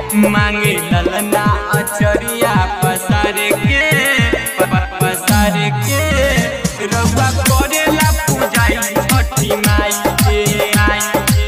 मांगे ललना अचरिया पसार के प- प- पसार के रउआ करेला पूजाई छठी माई के माई के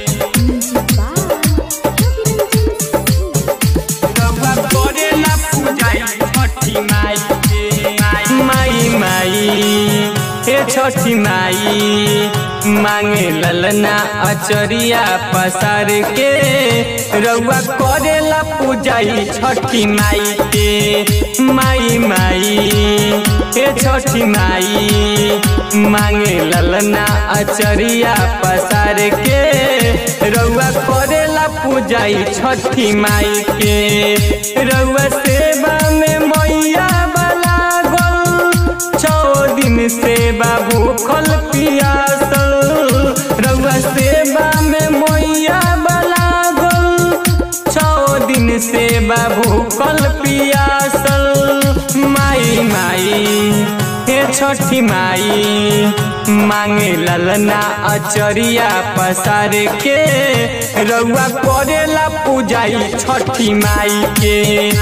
रउआ करेला पूजाई छठी माई के माई माई हे छठी माई मांगे ललना अचरिया पसार के रउआ करेला पूजाई छठी माई के माई माई हे छठी माई मांगे ललना अचरिया पसार के रउआ करेला पूजाई छठी माई के रउआ सेवा में मैया बला गल छो दिन से बाबू खल पियासल रउआ सेवा में मैया बला गल छो दिन से बाबू कल पियासल माई माई हे छठी माई मांगे ललना अचरिया पसार के रउआ करेला पूजाई छठी माई के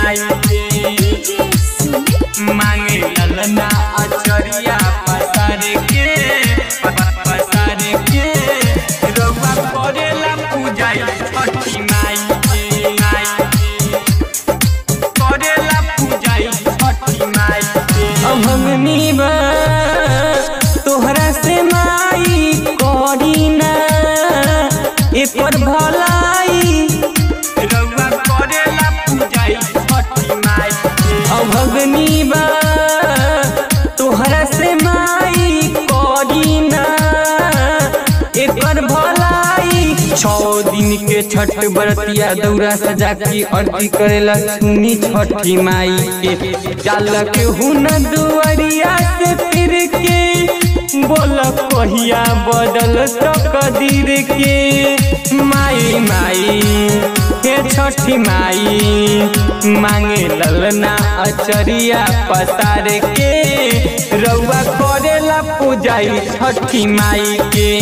मांगे ललना अचरिया पसार के प- प- पसार के रउआ करेला पूजाई छठी माई के माई के करेला पूजाई छठी माई के अभगनी बा तोहरा से माई करी ना एकर भलाई रउआ करेला पूजाई छठी माई के अभगनी बा तोहरा से माई करी ना एकर भलाई छौ दिन के छठ बरतिया दौरा सजा के आरती करेला सुनी छठी माई के जाल के हुन दुआरिया से फिर के बोल कहिया बदल तकदीर के माई माई हे छठी माई मांगे ललना अचरिया पसार के रउआ करेला पूजाई छठी माई के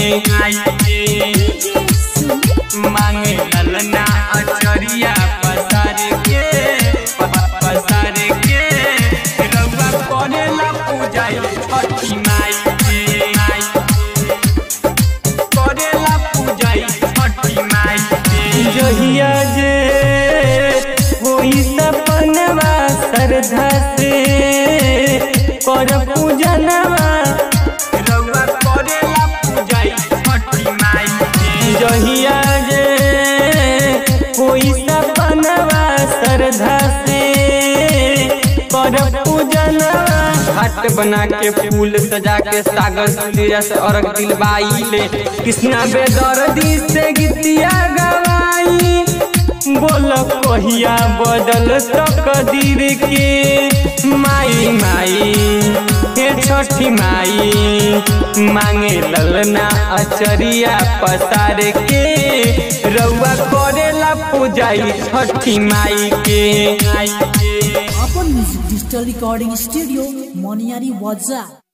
मांगे ललना अचरिया पसार के प- प- पसार के रउआ करेला पूजाई छठी माई के करेला पूजाई छठी माई के जहिया जे होई सपनवा श्रद्धा से कर पूजनवा रउआ करेला पूजाई छठी माई के जहिया जे होई सपनवा श्रद्धा से कर पूजनवा घाट बना के फूल सजा के सागर सूर्य से अर्घ दिलवाई ले कृष्णा बेदर्दी से गीतिया गवाई बोल कहिया बदल तकदीर के माई माई हे छठी माई मांगे ललना अचरिया पसार के रउआ करेला पूजाई छठी माई के अपन music digital recording studio Moniyari वाजा